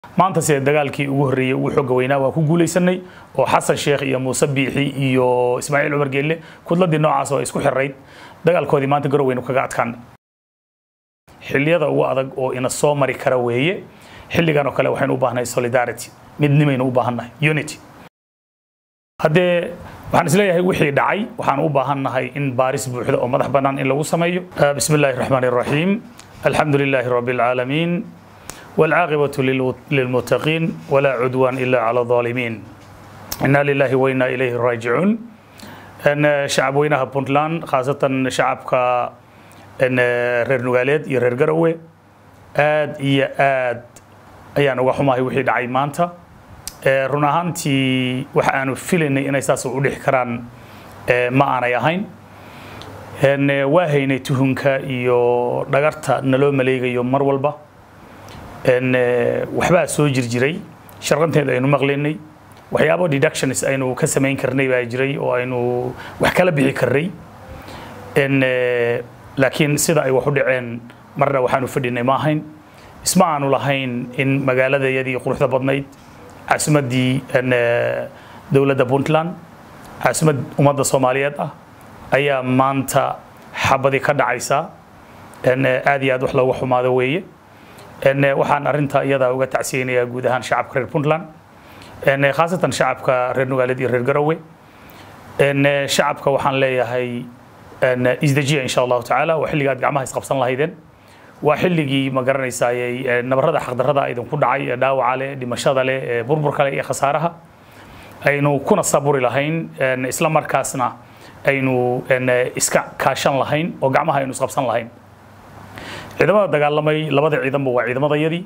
maanta sida dagaalkii ugu horreeyey ugu xooga weynaa waa ku guulaysanay oo xasan sheekh iyo muuse biixi iyo ismaaciil cumar geelle kudladii noocaas oo isku xirayd dagaalkoodii maanta garoweynu kaga adkaan xilliyada ugu adag oo ina soo mari kara weeye xilligan oo kale waxaynu u baahnahay solidarity midnimaynu u baahannahay unity haddee waxaan isleeyahay wixii dhacay waxaan u baahannahay in baaris buuxda oo madax bannaan in lagu sameeyo bismi illaahi raxmaani raxiim alxamdu lilaahi rabbi alcaalamiin والعاقبة للمتقين ولا عدوان إلا على الظالمين إنا لله وإنا إليه راجعون أن شعب وينها بونتلان خاصة شعبك أن رير نوغاليد يرير قروي آد إيا آد أيان وحماهي وحيد عيمانتا run ahaantii waxa aanu filaynay inay saas u dhix karaan ma aanay ahayn waa haynay tuhunka iyo dhagarta naloo maleegayo mar walba waxbaa soo jirjiray sharqanteeda aynu maqlaynay waxyaabo deductions aynu ka samayn karnay baa jiray oo aynu wax kala bixi karnay laakiin sida ay wax u dhaceen marna waxaanu fadhinay ma ahayn isma aanu lahayn in magaaladayadii quruxda badnayd caasimaddii dowladda puntland caasimad ummadda soomaaliyeed ah ayaa maanta xabadii ka dhacaysa aad iyo aad wax looga xumaado weeye waxaan arinta iyada uga tacsiyeynayaa guud ahaan shacabka reer puntland khaasatan shacabka reer nugaaleed iyo reer garowe shacabka waxaan leeyahay isdejiya insha allahu tacaala waa xilligii aad gacmaha isqabsan lahaydeen waa xilligii ma garanaysayay nabarada xaqdarrada idinku dhacay ee dhaawaca leh dhimashada leh ee burburka leh iyo khasaaraha aynu kuna saburi lahayn isla markaasna aynu iska kaashan lahayn oo gacmaha aynu isqabsan lahayn ciidamada dagaalamay labada ciidanba waa ciidamadayadii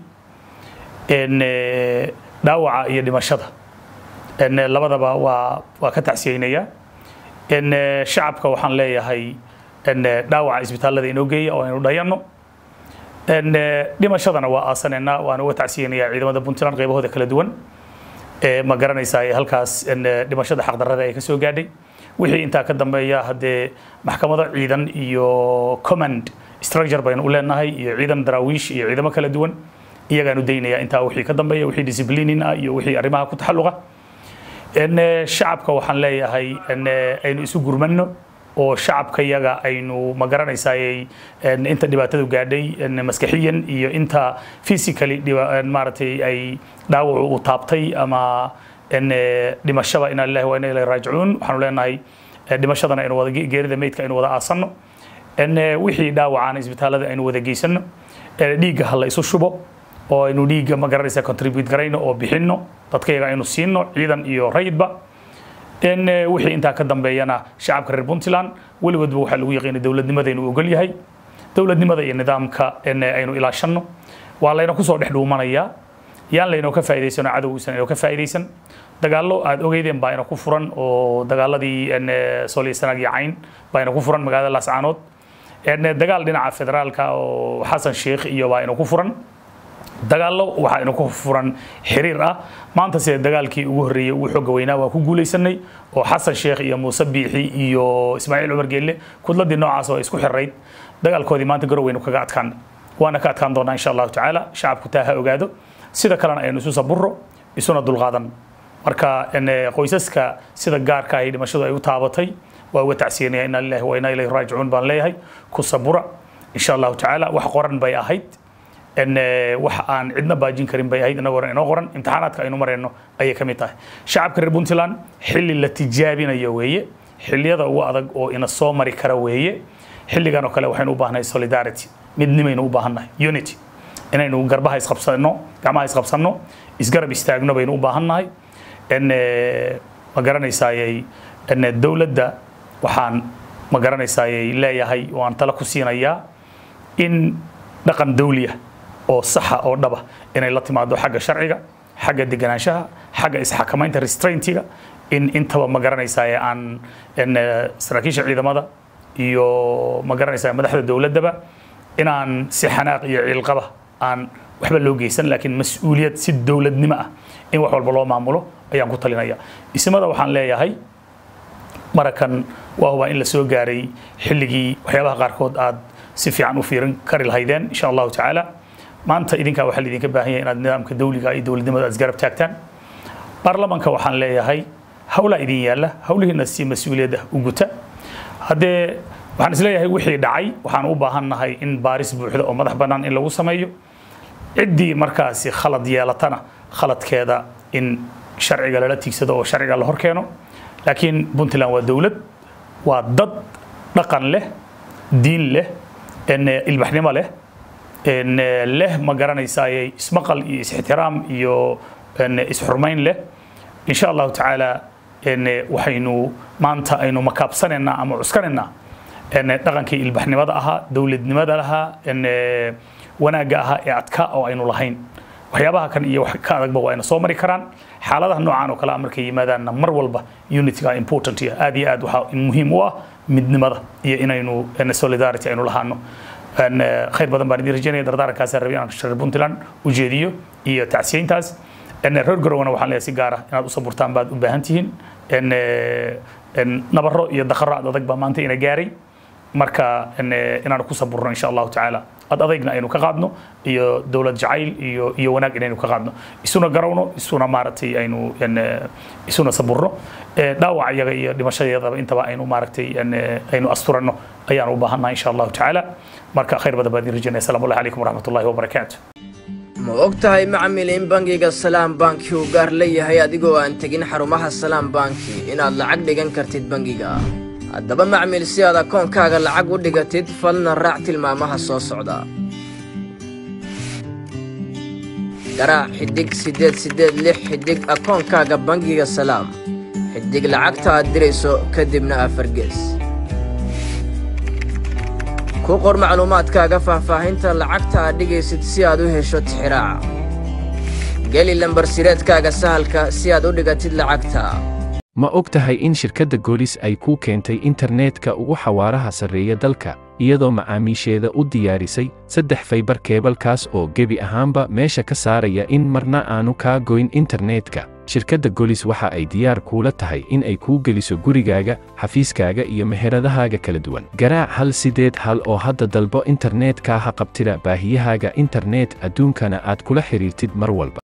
dhaawaca iyo dhimashada labadaba waa waa ka tacsiyeynaya shacabka waxaan leeyahay dhaawaca isbitaallada inoo geeya oo aynu dhayanno dhimashadana waa aasaneynaa waan uga tacsiyeynayaa ciidamada puntland qaybahooda kala duwan ma garanaysaa halkaas dhimashada xaqdarrada ay ka soo gaadhay wixii intaa ka dambeeya haddee maxkamado ciidan iyo command structure baynu u leenahay iyo ciidan daraawiish iyo ciidamo kala duwan iyagaanu daynaya intaa wixii ka dambeeya wixii disciplinin ah iyo wixii arrimaha ku taxalluqa shacabka waxaan leeyahay aynu isu gurmanno oo shacabka yaga aynu ma garanaysay inta dhibaatadu gaadhay maskaxiyan iyo inta physically maaragtay ay dhaawacu u taabtay ama dhimashaba inaa lillahi wa inaa ilahi raajicuun waxaanu leenahay dhimashadana aynu wada geerida meydka aynu wada aasanno wixii dhaawacaan isbitaallada aynu wada geysano dhiigga ha la isu shubo oo aynu dhiigga ma garanaysa contribute garayno oo bixinno dadkayaga aynu siino ciidan iyo rayidba wixii intaa ka dambeeyana shacabka reer puntland weligoodba waxaa lagu yaqiinay dowladnimada inuu ogol yahay dowladnimada iyo nidaamka aynu ilaashanno waa layna kusoo dhex dhuumanayaa yaan laynoo ka faa'iidaysano cadowgiisan inoo ka faa'iidaysan dagaallo aad ogeydeen baa ina ku furan oo dagaaladii sooliya sanaag iyo cayn baa ina ku furan magaalada laascaanood dagaal dhinaca federaalka oo xasan sheekh iyo baa ina ku furan dagaallo waxaa ina ku furan xiriir ah maanta sida dagaalkii ugu horreeyey ugu xooga weynaa waa ku guulaysanay oo xasan sheekh iyo muuse biixi iyo ismaaciil cumar geelle kudladii noocaas oo isku xirayd dagaalkoodii maanta garoweynu kaga adkaan waana ka adkaan doonaa insha allahu tacaala shacabku taa ha ogaado sida kalena aynu isu saburo isuna dulqaadan marka qoysaska sida gaarka ahi dhimashadu ay u taabatay waa uga tacsiyanaya inaa lillahi wa inaa ilayhi raajicuun baan leeyahay ku sabura insha allahu tacaala wax qoran bay ahayd wax aan cidna baajin karin bay ahayd inagoo inoo qoran imtixaanaadka aynu marayno ayay ka mid tahay shacabka reer puntland xilli la tijaabinayo weeye xilliyada ugu adag oo ina soo mari kara weeye xilligan oo kale waxaynu u baahnahay solidarity midnimaynu u baahannahay unity inaynu garbaha isqabsanno gacmaha isqabsanno isgarab istaagno baynu u baahannahay ma garanaysayay dowladda waxaan ma garanaysayay leeyahay oo aan tala ku siinayaa in dhaqan dawliya oo saxa oo dhaba inay la timaado xagga sharciga xagga deganaanshaha xagga isxakamaynta restraintiga in intaba ma garanaysaa aan saraakiisha ciidamada iyo ma garanaysaa madaxda dowladdaba inaan si xanaaq iyo ciilqaba aan waxba loo geysan laakiin mas-uuliyad si dowladnimo ah in wax walba loo maamulo ayaan ku talinaya ismada waxaan leeyahay marakan waa hubaa in la soo gaaray xilligii waxyaabaha qaarkood aad si fiican u fiirin kari lahaydeen insha allahu tacaala maanta idinkaa waxaa laidinka baahan yahay inaad nidaamka dawliga iyo dowladnimada isgarab taagtaan baarlamanka waxaan leeyahay hawlaa idin yaalla hawlihiina si mas-uuliyadda u guta haddee waxaan isleeyahay wixii dhacay waxaan u baahannahay in baaris buuxda oo madax bannaan in lagu sameeyo ciddii markaasi khalad yeelatana khaladkeeda in sharciga lala tiigsado oo sharciga la hor keeno laakiin puntland waa dowlad waa dad dhaqan leh diin leh ilbaxnimo leh leh ma garanaysaaye ismaqal iyo is-ixtiraam iyo isxurmayn leh insha allahu tacaala waxaynu maanta aynu makaabsanaynaa ama cuskanaynaa dhaqankii ilbaxnimada ahaa dowladnimada lahaa wanaagga ahaa ee adka oo aynu lahayn waxyaabaha kan iyo wax ka adagba waa ayna soo mari karaan xaaladaha noocan oo kale ah markay yimaadaanna mar walba unityga important iyo aad iyo aad waxaa muhiim u ah midnimada iyo inaynu solidarity aynu lahaano khayr badan baan idin rajaynaya dardaarankaasaan rabay inaan reer puntland u jeediyo iyo tacsiyeyntaas reer garowana waxaan leeyahay si gaar ah inaad u saburtaan baad u baahan tihiin nabaro iyo dakaro ad adag baa maanta ina gaaray marka inaan ku saburno insha allahu tacaala ad adaygna aynu ka qaadno iyo dowlad jacayl iyo iyo wanaag inaynu ka qaadno isuna garawno isuna maaragtay aynu isuna saburno dhaawac iyaga iyo dhimashadeedaba intaba aynu maaragtay aynu asturanno ayaan u baahannaha insha allahu tacaala marka khayr badan baan idin rajaynaya assalamu calaykum waraxmat ullahi wabarakaatu ma og tahay macmil in bangiga salaam banki uu gaar leeyahay adigoo aan tegin xarumaha salaam banki inaad lacag dhigan kartid bangiga haddaba macmil si aad akoonkaaga lacag u dhigatid falna raac tilmaamaha soo socda garaac xidhig siddeed siddeed lix xidhig akoonkaaga bangiga salaam xidhig lacagta aad dirayso kadibna afargees ku qor macluumaadkaaga faahfaahinta lacagta aad dhigaysid si aad u hesho tixiraaca geli lambarsireedkaaga sahalka si aad u dhigatid lacagta ma og tahay in shirkadda goolis ay kuu keentay internetka ugu xawaaraha sarreeya dalka iyadoo macaamiisheeda u diyaarisay saddex faybar keebalkaas oo gebi ahaanba meesha ka saaraya in marna aanu kaa goyn internetka shirkadda golis waxa ay diyaar kuula tahay in ay kuu geliso gurigaaga xafiiskaaga iyo meheradahaaga kala duwan garaac hal sideed hal oo hadda dalbo internetka ha qabtida baahiyahaaga internet adduunkana aad kula xidhiirtid mar walba